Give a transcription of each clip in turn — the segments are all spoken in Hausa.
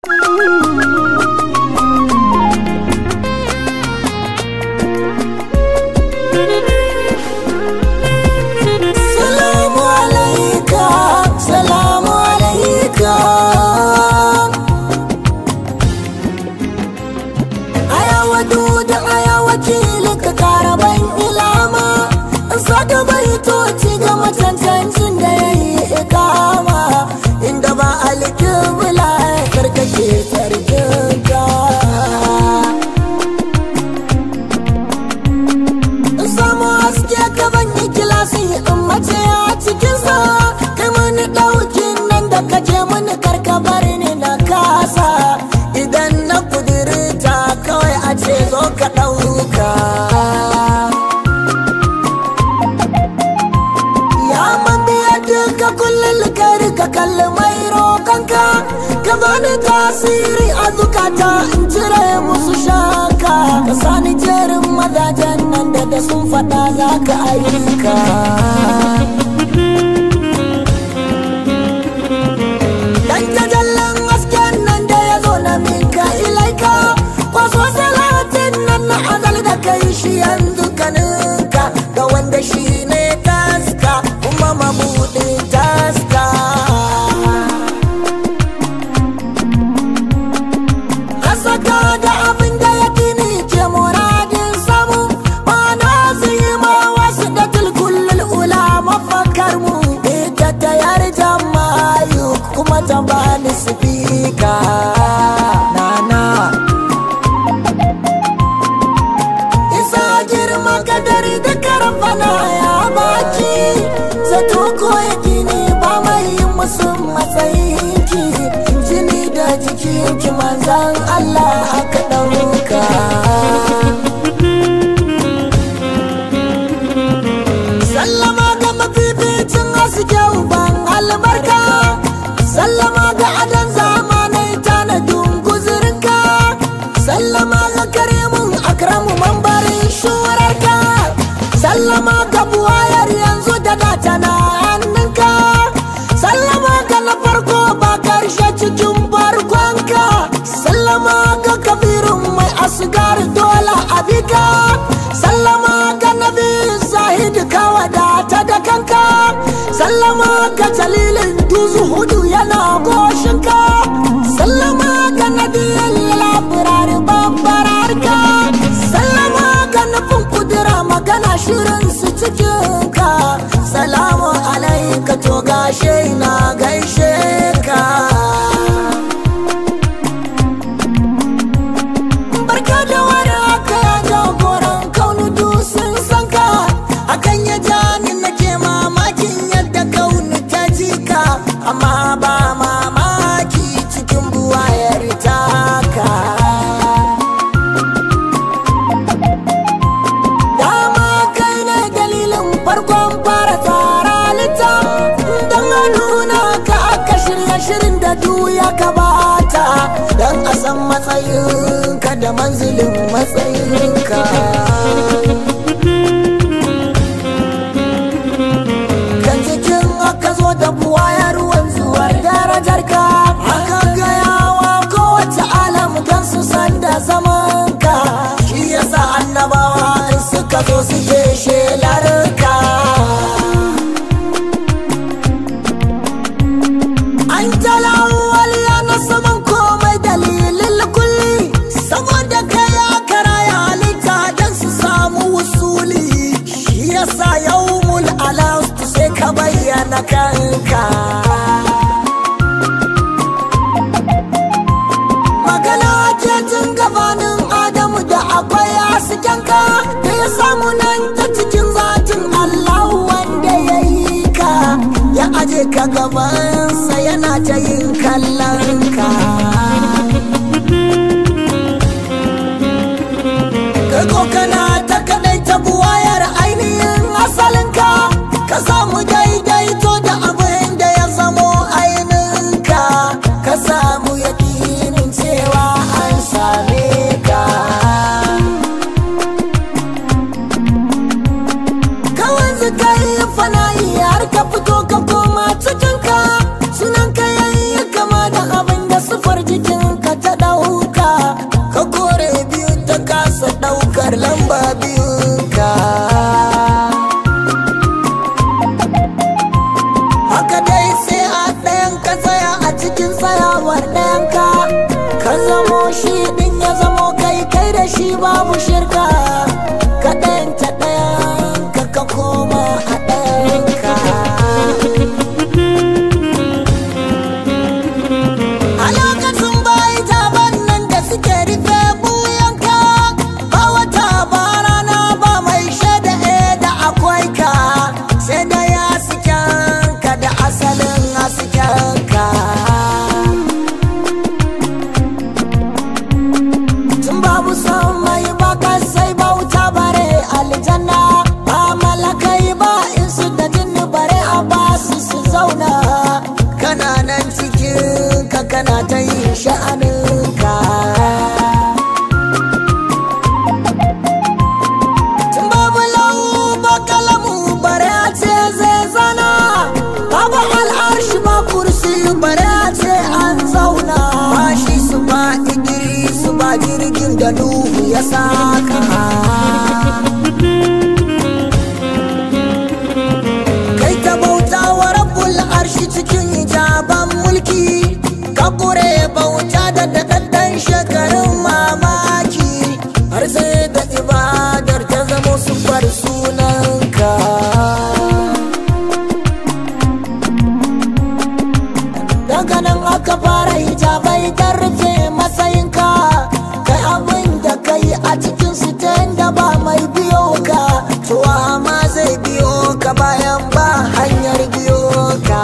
Salamu alaika, salamu alaika. Ayawa da aya wakili ka kara ban ilama. Saka baitoci ga macancancin da ya yi ikama. Inda ba alkibla karkashe sarkinka. samu haske ka ban yi kilasi in mace a cikinsa kai mani ɗaukin nan da ka je mani karka bar ni na kasa idan na kudirita kawai a ce zo ka ɗauka ya man biya duka kullum kari ka kalli mai roƙonka ka bani tasiri a zukata in cire musu shaka ka sani jerin mazajen nan da da sun faɗa za ka ayyuka dan tajallan hasken nan da ya zo na minka ilaika kwaso salatin nan na azal da kai shi yanzu kaninka ga wanda shi ne taska kuma mabuɗin taska Hasaka da abin da ya kini ke muradin samu Mana su yi ma wasu da tulkullul ula mafakar mu Ita ta yar jamayu kuma ta bani sifika Nana Isa girma kadari da karfana ya baki Zato ko ya kini ba mai yin musu matsayinki Jini da jikinki manzan Allah aka ɗauka Sallama ga mafificin haske uban albarka Sallama ga adon zamanai tanadin guzurinka Sallama ga karimin akramu mambarin shurarka Sallama ga buwayar yanzu da data na hannunka Sallama ga na farko ba karshe cikin barkonka Sallama ga kabirin mai asgar dole abika Sallama ga nabi zahid ka wadata da kanka Sallama ga jalilin duzu hudu yana goshinka Sallama ga nadiyan labirar babbararka Sallama ga nufin kudura magana shirin su cikinka Salamu alaika to gashe na gaishe ka barka da wani haka ya jagoran kaunu dusun sanka hakan ya ja ni nake mamakin yadda kaunu ta jika amma ba mamaki cikin buwayar taka dama kai ne dalilin farkon fara tsara lita don a nuna ka aka shirya shirin da duya ka bata don a san matsayinka da manzilin matsayinka kan cikin aka zo da buwayar wanzuwar darajarka aka gayawa kowace alam don su san da zamanka shi yasa annabawa in suka zo suke shelarka an talawal na saman komai dalilin kulli saboda kai aka raya halitta don su samu wusuli shi yasa yawmul alastu sai ka bayyana kanka magana ce tun gabanin adamu da akwai haskenka da ya samu nan ta cikin zatin Allah wanda ya yi ka ya aje ka gabansa yana ta yin kallon ka kai ko kana ta kadai ta buwayar ainihin asalinka ka samu daidaito da abin da ya zamo ainihinka ka samu yakinin cewa an same ka kawai zika yi fana'i har ka fito ka koma cikinka sunan ka yayi kama da abin da sufar shi babu shirka kaɗan ta ɗayan ka ka koma a ɗayan ka a lokacin bai taban nan da suke rufe buyanka ba wata ba rana ba mai shaida e da akwai ka sai da ya ka da asalin haskenka tun babu son mai baka sai bauta bare aljanna ba malakai ba in su da jinni bare a basu su zauna kana nan cikin ka kana ta yin sha'aninka tun babu lau ba kalamu bare a ce zai zana babu al'arshi ba kursi bare a ce an zauna ba shi su ba igiri su ba jirgin da nuhu ya saka kai ta bauta wa rabbul arshi cikin hijaban mulki ka kure bauta da daɗaɗɗen shekarun mamaki har sai da ibadar ta zama sufar sunanka daga nan aka fara hijabai don rufe matsayinka kai abin da kai a cikin su ta da ba mai biyo ka tuwa ma zai biyo ka bayan ba hanyar biyo ka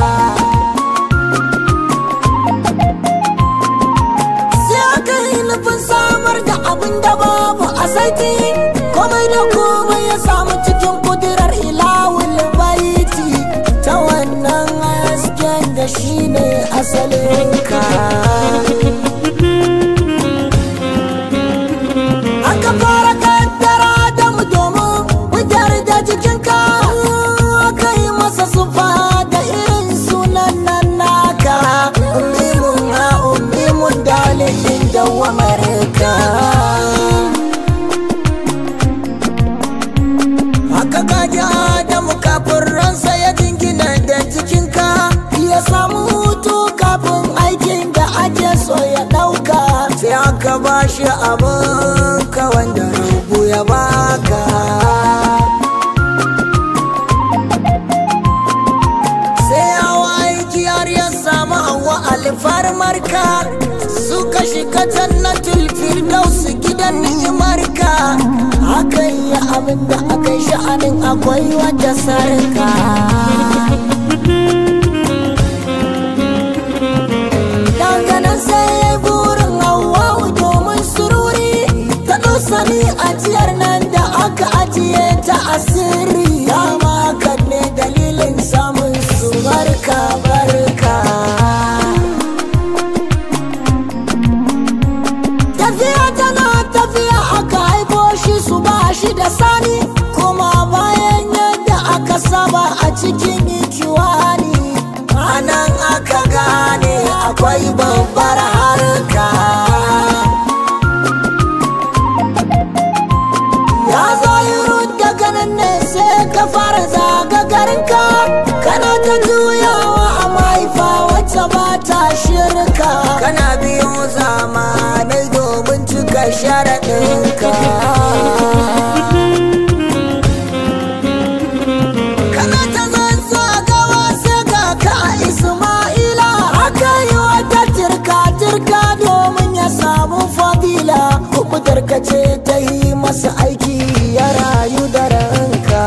sai aka yi nufin samar da abin da babu a saiti komai da komai ya samu cikin kudirar ilawul baiti ta wannan hasken da shi ne asalinka aka fara kaddara da mu domin wujar da jikinka aka yi masa sufa da irin sunan nan naka ummimun ha ummimun dalilin dawamarka haka kaji adamu kafin ransa ya jingina da jikinka ya samu hutu kafin aikin da ake so ya ɗauka sai aka ba shi abin ka wanda rubu ya baka sai hawa aiki har ya samu hawa alfarmarka suka shiga jannatul firdaus gidan ni'imarka hakan ya abin da aka yi sha'anin akwai wata sarka daga nan sai ya yi burin hawa domin sururi ta sani ajiyar nan da aka ajiye ta asiri dama kan ne dalilin samun su barka barka tafiya tana tafiya aka haifo shi su ba shi da sani kuma bayan yadda aka saba a cikin ikiwani anan aka gane akwai babbar harka ya zahiru daga nan ne sai ka fara zagagarinka kana ta juyawa a mahaifa wacce ba ta shirka kana biyo zamanai domin cika sharaɗinka kana ta zanzu a gawa sai ga ka a isma'ila aka yi wata turka-turka domin ya samu fadila kubutar ka ce ta yi masa aiki ya rayu da ranka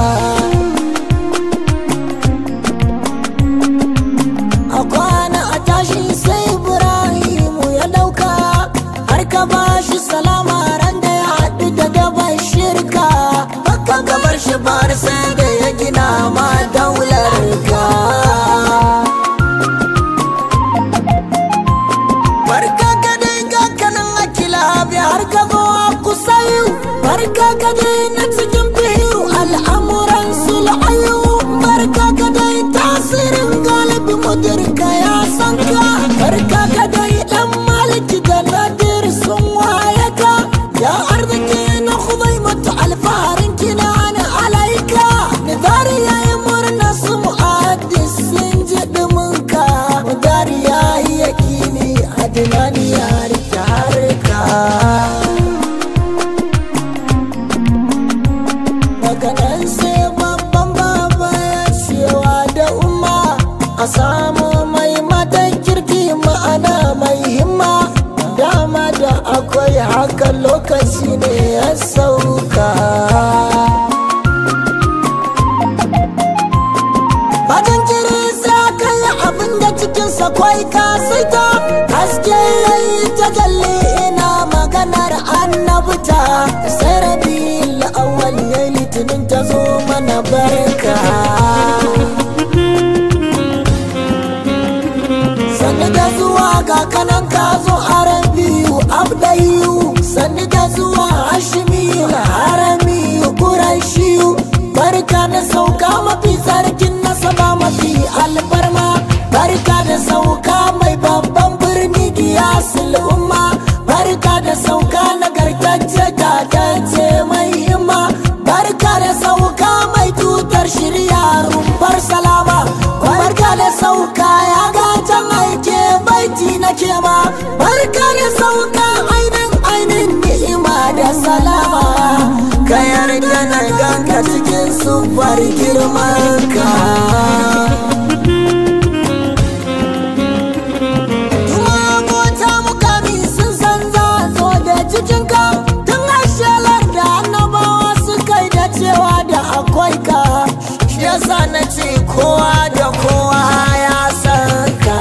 a kwana a tashi sai ibrahimu ya dauka har ka ba shi salama ran da ya haɗu da daban shirka baka gabar shi bar sai da ya gina ma daular ka barka ka dai ga kanan akila bi har ka zo a kusayu barka ka dai na cikin biyu al'amuran sulhayu barka ka dai tasirin galibi mudirka ya san ka barka ka dai dan maliki da nadir sun waye ka ya arziki na khudai mata alfaharin kina na alaika nidari ya yi murna su mu'addis sun ji duminka nidari ya yi yakini adinani ya rike harka lokaci ne ya sauka Bajan jiri sai kai abin da cikinsa kwai kasita haske yayi ta jalle ina maganar annabta sai rabi la'awal ya litinin ta zo mana barka sannu da zuwa ga kanan ka zo arabiyu abdayu sannu da zuwa hashimiyu haramiyu kurashiyu barka da sauka mafi sarkin nasaba mafi alfarma barka da sauka mai babban birni giyasul umma barka da sauka nagartacce tatacce mai himma barka da sauka mai tutar shirya rumfar salama barka da sauka ya gatan aike baiti na kema barka da sauka ainin ainin ni'ima da salama ka yarda na ganka cikin sufar girmanka mota mukami sun san za zo da cikinka tun ashelar da annabawa suka yi da cewa da akwai ka shi yasa na ce kowa da kowa ya san ka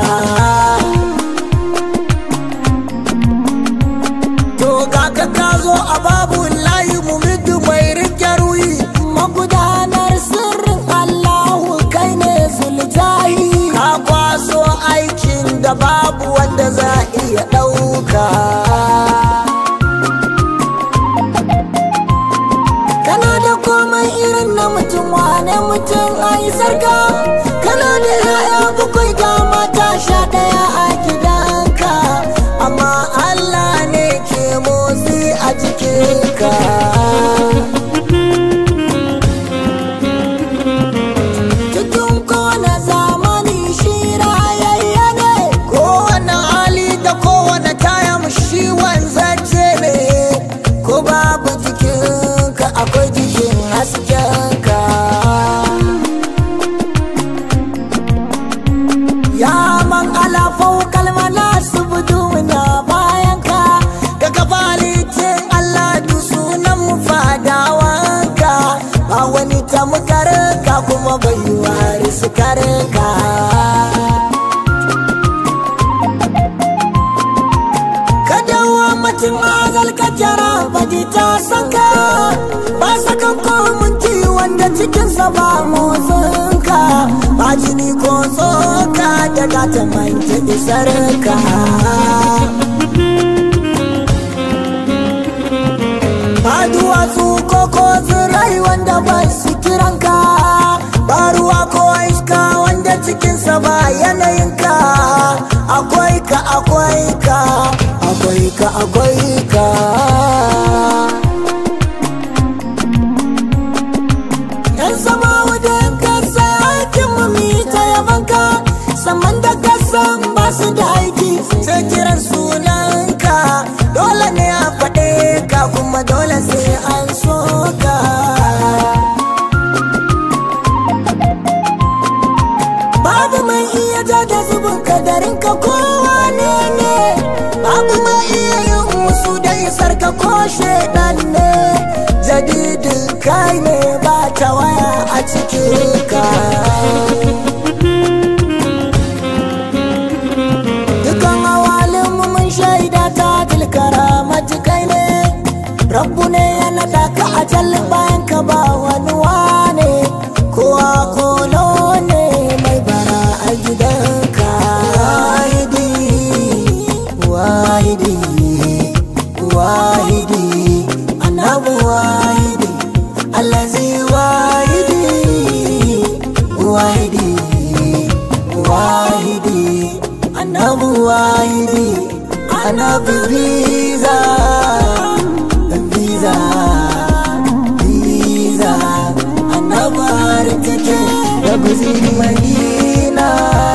to ga ka ka zo a babu layi mumidu mai rike ruyi magudanar sirrin allahu kai ne zuljahi ka kwaso aikin da babu wanda za iya ɗauka kana da komai irin na mutum wane mutum ai sarka kana da yaya bakwai ga mata sha ɗaya a gidanka amma allah ne ke motsi a jikinka cikin kowane zamani shi rayayya ne kowane hali da kowane tayam shi wanzace ne ko babu jikinka akwai jikin haskenka ya man alafau kalmana su buduna bayanka ka gabalitin Allah du sunan mu fadawanka ba wani tamkarka kuma bai wari su karka kadawa mutum azal ka jara baji ta sanka ba sakan komunci wanda cikinsa ba motsinka ba jini ko tsoka daga ta manta isarka ba duwatsu ko ko tsirai wanda ba su kiranka ba ruwa ko iska wanda cikinsa ba yanayinka akwai ka akwai ka akwai ka akwai ka yan sama wajen kasa aikin mu mi ta yabanka saman da kasan ba su da aiki sai kiran sunanka dole ne a faɗe ka kuma dole sai an so ka babu mai iya ja da zubin kadarin ka kowa ne ne babu mai iya yin musu da isar ka ko shaidan ne jadidin kai ne ba ta waya a cikin ka dukan awalin mu mun shaida ta tilkara matukai ne rabbu ne ya naɗa ka a jallin bayan ka ba wani wane kowa kolo ne mai bara a gidanka wahidi wahidi wahidi annabu wahidi allazi wahidi wahidi wahidi annabu wahidi annabi biza biza biza annabi har take da guziri madina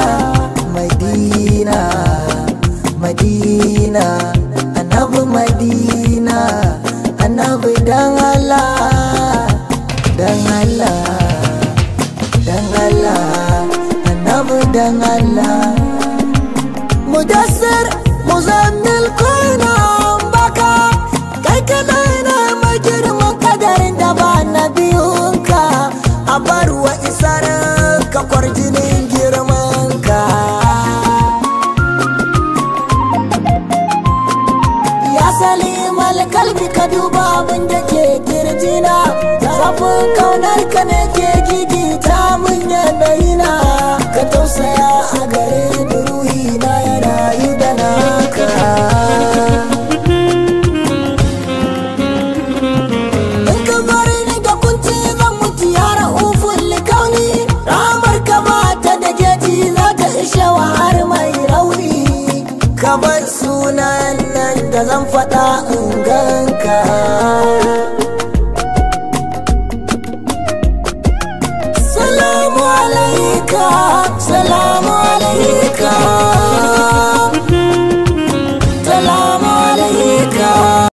madina madina annabi madina annabi dan Allah dan Allah dan Allah annabi dan Allah mudassir muzammil kuna baka kai kana a bar wa isar ka kwarjinin girman ka ya salimal kalbi ka duba abin da ke kirjina zafin kaunar ka ne ke gigita mun yanayina ka tausaya a gare ni ruhi na ya rayu da naka in ka bari ni da kunci zan mutu ya ra'ufun likauni ramar ka mata da geji za ta ishe wa har mai rauni ka bar sunan nan da zan faɗa in ganka